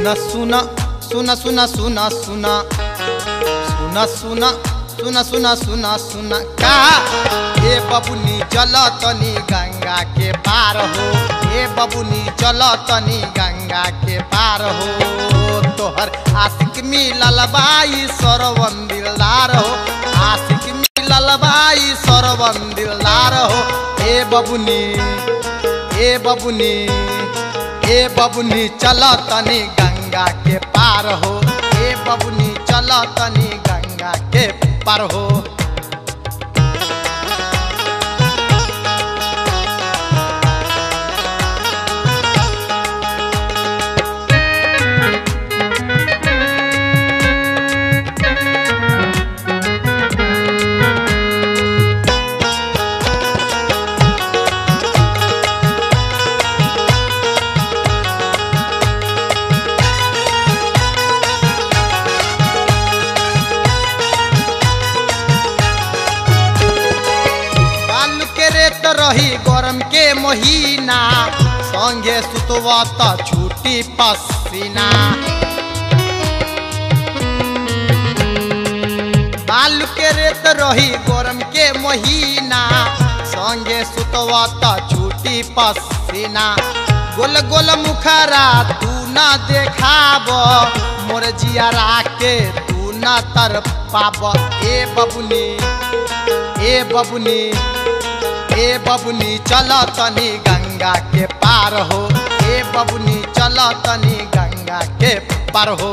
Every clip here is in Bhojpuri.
सुन सुन सुन सुन सुन सुन सुन सुन सुन सुन सुन सुन का ए बबुनी चल तनी गंगा के पार हो ए बबुनी चल तनी गंगा के पार हो तोहर आशिक मिलल बाई सरवन दिलदार हो आशिक मिलल बाई सरवन दिलदार हो ए बबुनी ए बबुनी ए बबुनी चल तनी गंगा के पार हो ए बबुनी चल तनी गंगा के पार हो बालू के रेत रही गरम के महीना संगे सुतवा त छूटी पसीना बालू के रेत रही गरम के महीना संगे सुतवा त छूटी पसीना गोल गोल मुखरा तू न देखाब मोर जियारा के तू न तर पाब ए बबुनी ए बबुनी ए बबुनी चल तनी गंगा के पार हो ए बबुनी चल तनी गंगा के पार हो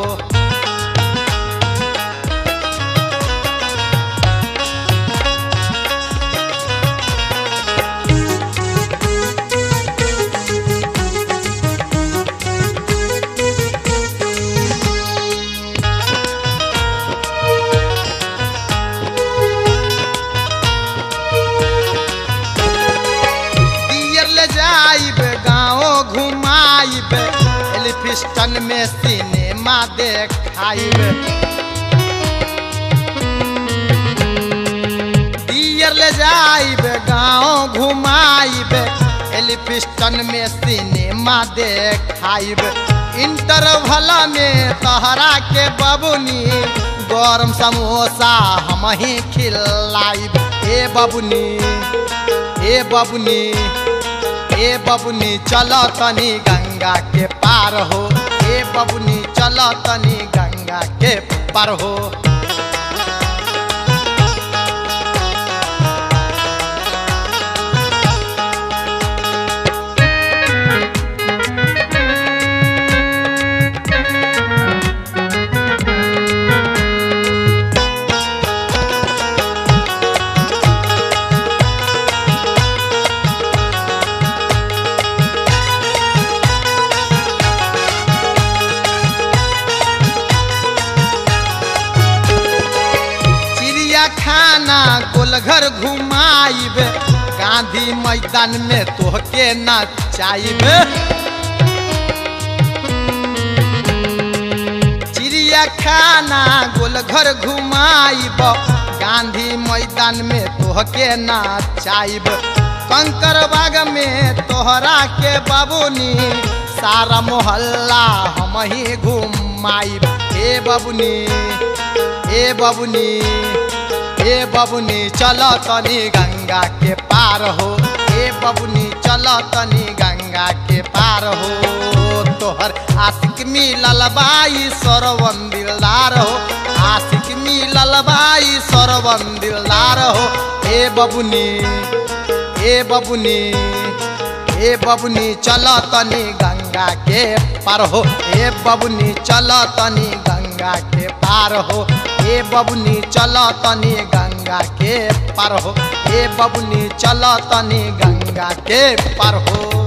दियर ले जाइब गाँव घुमाइब एलिफिस्टन में सिनेमा देखाइब दियर ले जाइब गाँव घुमाइब एलिफिस्टन में सिनेमा देखाइब इंटरवल में तहरा के बबुनी गरम समोसा हम ही खिलाइब ए बबुनी ए बबुनी ए बबुनी चल तनी गंगा के पार हो ए बबुनी चल तनी गंगा के पार हो चिड़िया खाना गोलघर घुमाइब गांधी मैदान में तोहके नचाइब चिड़िया खाना गोलघर घुमाइब गांधी मैदान में तोहके नचाइब कंकर बाग में तोहरा के बाबूनी सारा मोहल्ला हम ही घुमाइब हे बबुनी ए बबुनी ए बबुनी चल तनी गंगा के पार हो ए बबुनी चल तनी गंगा के पार हो तोहर आशिक मिलल बाई सरवन दिलदार हो आशिक मिलल बाई सरवन दिलदार हो ए बबुनी ए बबुनी ए बबुनी चल तनी गंगा के पार हो ए बबुनी चल तनी गंगा के पार हो ए बबुनी चल तनी गंगा के पार हो ए बबुनी चल तनी गंगा के पार हो